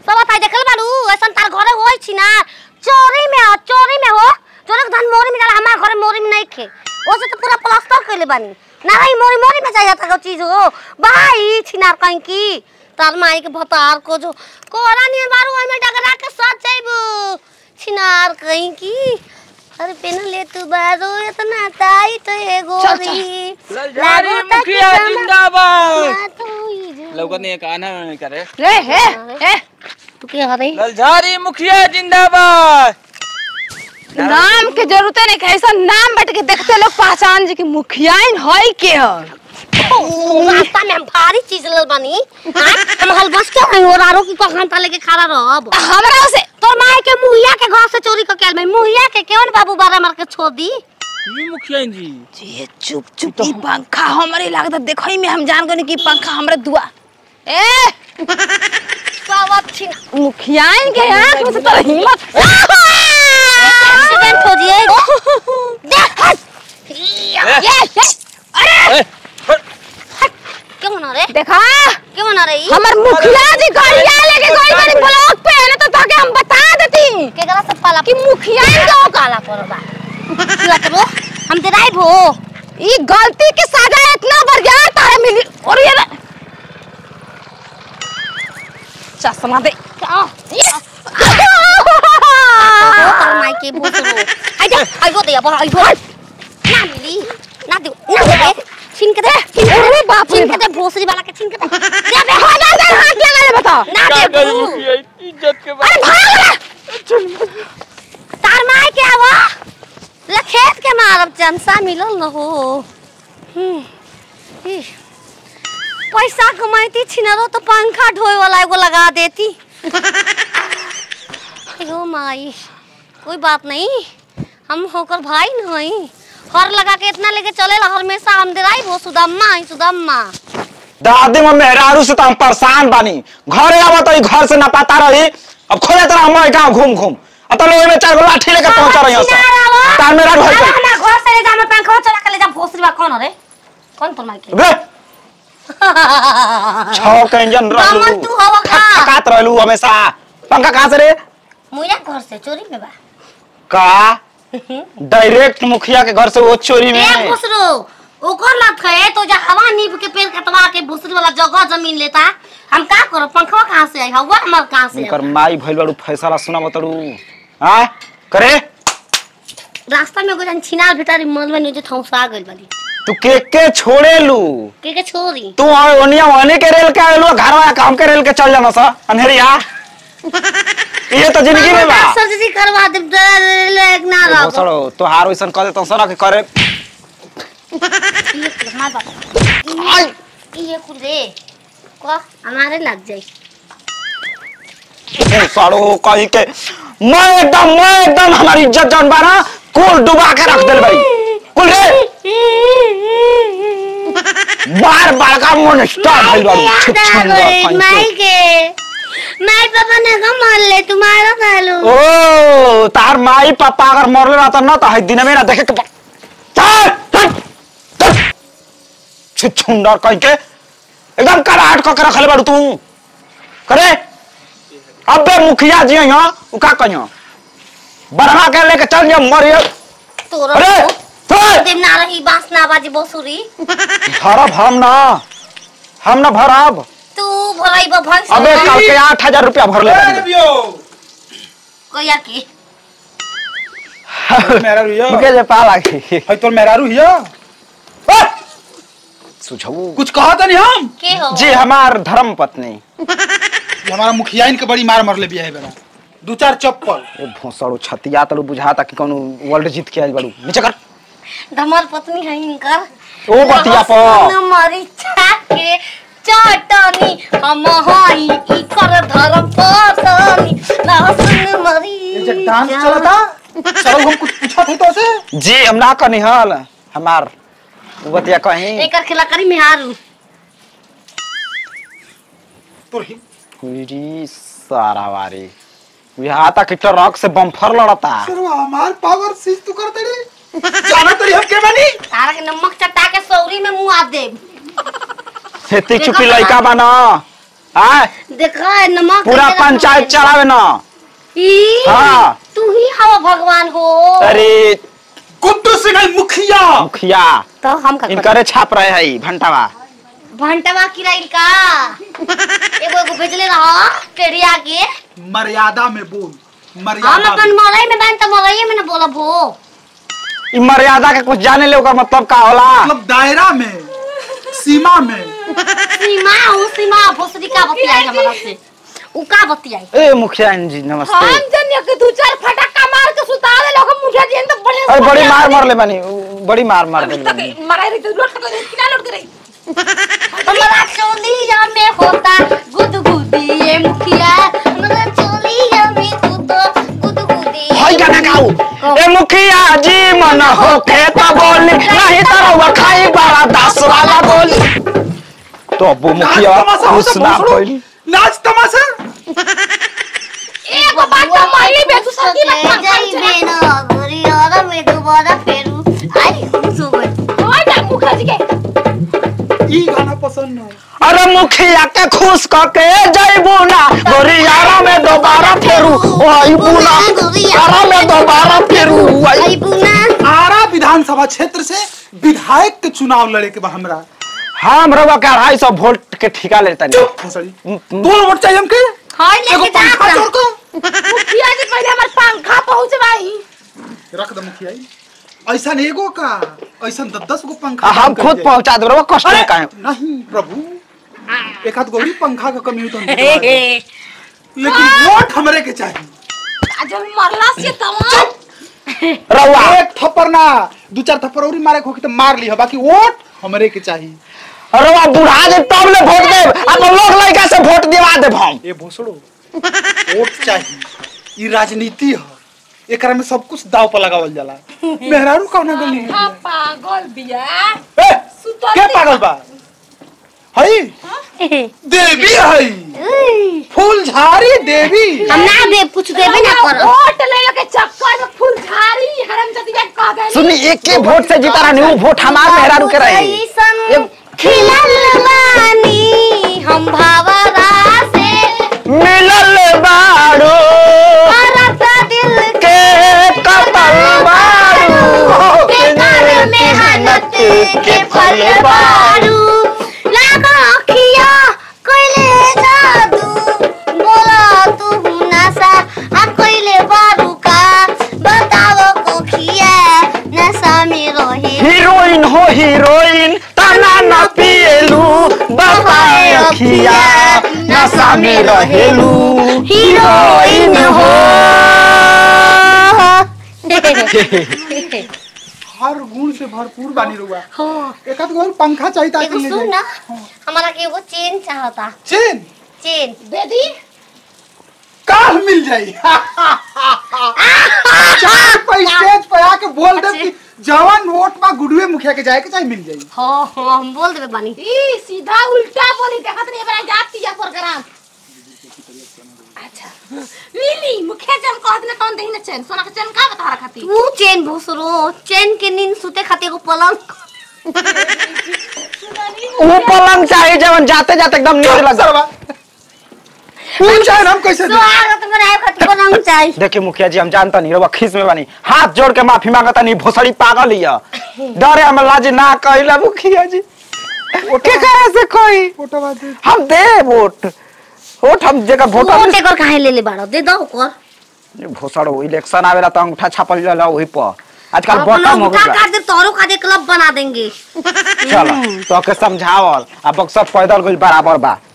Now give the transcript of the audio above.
सब ताई देखल बालू ऐसन तार घरे होई छी ना चोरी में हो चोरी में हो चोरी के धन मोरी में जाला हमार घरे मोरी में नहीं खे ओसे तो पूरा प्लास्टर कइले बानी ना भाई मोरी मोरी में जाया था चीज हो भाई छिनार कहीं की तार माई के भतार को जो कोरा नहीं बारू ओय में डगरा के सच जाइबू छिनार कहीं की अरे पेन ले तू बारो इतना ताई तो है गोरी ललझारी लागो ता मुखिया कि जिंदाबाद ना तो ही जो। लौकत नहीं काना नहीं करे रे हे हे तू के हरे ललझारी मुखिया जिंदाबाद नाम के जरूरत नहीं है ऐसा नाम बट के देखते लोग पहचान जी की मुखियाइन है के ह रास्ता में हम भारी चीज ले बानी हाँ? हम हल बस के नहीं और आरो की कहां ता लेके खड़ा रहब हमरा से तोर माई के मुहिया के घर से चोरी क केल में मुहिया के केवन बाबू बारा मार के छोड़ दी ये मुखिया जी ये चुप चुप ई पंखा हमरे लागत देखई में हम जान गनी की पंखा हमरे दुआ ए सब छी मुखियाइन के आंख में से तो हिम्मत एक्सीडेंट हो जिए देख ये ये अरे ए, हट, क्यों ना रे देखा क्यों ना रे ई? हमर मुखिया जी गड़िया लेके गई बनी ब्लॉक पे है ना तो ताके हम बता देती के गला से पाला कि मुखियाइन का काला परबा क्या करो हम ते राइब हो ई गलती के सजा इतना बढ़ गया तारे मिली और ये ना- चश्मा दे क्या ये- कर माई के भूसरो आई जा आई गो दे अब आई गो ना मिली ना दे ना दे रे छीन के दे छीन के अरे दे बाप रे छीन के दे भोसरी वाला के छीन के दे दे बे हो जा जा हाथ लगा ले बता ना क्या दे करी बू मुखिया इज्जत के अरे बाद भाग ले तार माई के आवा ले खेत के मारब चंसा मिलल न हो हम्म, ई, पैसा कमाइती छिनरो तो पंखा ढोए वाला एगो लगा देती एगो माई कोई बात नहीं हम होकर भाई नहीं हर लगा के इतना लेके चलेला हमेशा हम देराई वो सुदम्मा ही सुदम्मा दादी में मेहरारू से तो हम परेशान बानी घरे आवा तो ई घर से ना पता रही अब खोजे तरह हम गांव घूम घूम अब तो लोग में चार गो लाठी लेके पहुंच रही हैं सब तार मेहरारू है अरे कोई हमरा घर से ले जा मैं पंखा चला के ले जा भोसरी बा कौन रे कौन तोर माई के बे छह के इंजन रहलू दामन तू हवा का? खकात रहलू हमेशा पंखा कहां से रे मुया घर से चोरी में बा का डायरेक्ट मुखिया के घर से वो चोरी ए में भोसरो ओकर लत है तो जा हवा नीब के पेड़ कटवा के भोसरी वाला जगह जमीन लेता हम का करो पंखवा कहां से आई हवा हमर कहां से उनकर आई? माई भइल बाड़ू फैसला सुना बताड़ू हां करे रास्ता में गोजन छिनाल भितारी मलबे नीचे ठौसा गइल बाली तू के के छोड़े लू के के छोरी तू ओनिया ओने के रेल के आलू घर वाला काम के रेल के चल जाना सा अंधेरिया ये तो जिंदगी में बा सर्जरी करवा दे लेग ना रहो सड़ो तोहार वैसन कर देता सना के करे मार बाप आई ये कुल रे को हमारे लग जाई ए सड़ो कहीं के मैं एकदम मैं एकदम हमारी इज्जत जान बारा कुल डुबा के रख देल भाई कुल रे बार बार का मन स्टार्ट भइल बाड़ू याद आ गई माई के माई पापा ने कहा मार ले तुम्हारा सालू ओ तार माई पापा अगर मरले रहता ना तो है दिन में ना देखे के पा- चल चल चल छुछुंडर कह के एकदम कराहट क के रखले बाड़ू तू करे अबे मुखिया जी यहाँ उ का कहियो बरहा के लेके चल जा मरिए तोरा अरे चल देव ना रही बांस ना बाजी बसुरी भरब हम ना हम ना भरब तू भलाई बा भैंस अबे कल के आठ हजार रुपया भरले बानी। कोया की मेहरारू हिया मुके जे पा लागी है तोर मेहरारू हिया सुझाऊ कुछ कहा था नहीं हम के हो जी हमार धर्म पत्नी ये हमारा मुखिया इनके बड़ी मार मरले बिया है बेरा दो चार चप्पल ए भोसड़ो छतिया तड़ू बुझाता कि कोनो वर्ल्ड जीत के आइल बाड़ू नीचे कर धमर पत्नी है इनकर ओ बतिया प लहसुन मरीचा के चटनी हम हई इकर धर्म पत्नी लहसुन मरी ये जब डांस चला था चलो हम कुछ पूछा थे तो से जी हम ना कनी हल हमार उ बतिया कहीं एकर खिला करी मेहारू तोर ही हुईरी सारा वारी यहाँ तक ट्रक से बम्फर लड़ता सरवा हमार पावर सीज तू कर तड़ी जाना तड़ी हम के बनी तारा के नमक चटा के सौरी में मुंह आ दे खेती चुकी लइका बना हाँ देखा है नमक पूरा कैसे पंचायत रखा चलावे ना है। ई, हाँ। तू ही हवा भगवान हो अरे गुड्डू सिंह है मुखिया मुखिया तो हम का करें? इनकरे छाप रहे है भंटावा भंटवा किराइल का एगो एगो भेजले रहा टेढ़िया के मर्यादा में बोल हम मर्यादा अपन में। मरई में बहन त मरई में न बोलब हो ई मर्यादा के कुछ जाने ले ओकर मतलब का होला मतलब दायरा में सीमा में सीमा हो सीमा भोसड़ी का बतियाई हमरा से उ का बतियाई ए मुखिया जी नमस्ते हम जनिया के दू चार फटक्का मार के सुता दे लोग मुझे दिन तो बड़े अरे बड़ी मार मार ले बानी बड़ी मार मार दे बानी मराई रही तो लौट के किना लौट के रही हमरा चोलिया में होता गुदगुदी ये मुखिया हमरा चोलिया में तू तो गुदगुदी होई गाना गाऊ ए मुखिया जी मन होके त बोली नहीं त रउआ खाई बड़ा दस वाला बोली तो अबू मुखिया नाच तमाशा होता घोषणा भोसड़ो। कइली नाच तमाशा एगो बात तो मारली बे तू सती मत मार जाइबे न गुरियारा में दोबारा फेरू आई सो गए होय ना मुखिया जी के ई गाना पसंद है अरे मुखिया के खुश करके जइबू ना गोरियारा में दोबारा फेरू आइबू ना गोरियारा में दोबारा फेरू आई आई बुना आरा विधानसभा क्षेत्र से विधायक के चुनाव लड़े के बा हमरा हम रउआ के अढ़ाई सौ वोल्ट के ठिका लेता चुप भोसड़ी दो वोट चाहिए हमके हाय एगो लेके पंखा जा जोड़ को मुखिया जी पहले हमार पंखा पहुंचवाई रख दे मुखिया जी। ऐसा एगो का ऐसा दस दस गो पंखा हम कर खुद जाए। पहुंचा देब रउआ कष्ट अरे, में काहे नहीं प्रभु एक हाथ गौरी पंखा का कमी हो तो हम दिलवा दें। लेकिन वोट हमरे के चाहिए आज हम मरला से तमाम रउआ एक थप्पड़ ना दो चार थप्पड़ और मारे होके तो मार ली बाकी वोट हमरे के चाहिए रउआ बुढ़ा दे तब ले वोट देब अपन लोग लड़का से वोट दिवा देब हम ये भोसड़ो वोट चाहिए ये राजनीति है एकरा में सब कुछ दाव पर लगावल जाला मेहरारू कौन गली है हाँ, पागल बिया ए, सुतल के दे। पागल बा हई देवी हई फूल झाड़ी देवी हम ना दे कुछ देबे ना हमरा कर वोट ले के चक्कर में फूल झाड़ी हरम जति का कह देली सुनी एक के वोट से जीता रहनी उ वोट हमार मेहरारू के रही ऐसन खिलल बानी हम भावरा से मिलल बाड़ो करत दिल के कतल बाड़ो के कर मेहनत के फल बारू लागा अखिया कोइले जादू बोला तू नशा आ कोइले बारू का बताओ कोखिया नशा में रहे हीरोइन हो हीरोइन तना न पिएलू बताए अखिया नशा में रहेलू हीरोइन हो हर गुण से भरपूर बानी रुआ हो एक आध गो और पंखा चाहिए ताकि एगो ले सुन जाए ना हमारा के एगो चेन चाहता चेन चेन दे दी काल मिल जाई चार पैसे पे आके बोल दे कि जवान वोट में गुडुए मुखिया के जाए के चाहे मिल जाई हो हो हम बोल देबे बानी ई सीधा उल्टा बोली देखत नहीं बड़ा जाती या प्रोग्राम अच्छा मिली मुखिया जी हम कहत ना कौन देही ना चैन सोना के चैन का बता रखती तू चेन भूसरो चेन के नींद सुते खातिर एगो पलंग उ पलंग चाहिए जवन जाते जाते एकदम नींद लग सरवा फूल चाहे हम कैसे दे स्वागत में आए खातिर पलंग चाहिए देखिए मुखिया जी हम जानता नहीं रउआ खीस में बानी हाथ जोड़ के माफी मांगता नहीं भोसड़ी पागल हिया डरे हम लाज ना कहिला मुखिया जी के करे से कोई फोटो बात दे हम दे वोट वोट हम जगह वोट वोट एकर काहे ले ले बाड़ो दे दो ओकर भोसड़ो इलेक्शन आवेला तो अंगूठा छापल जाला वही पर आजकल अपन बटम हो उठा गया काट दे तोरो खातिर क्लब बना देंगे चल तो के समझावल अब बक्सर पैदल गइल बराबर बा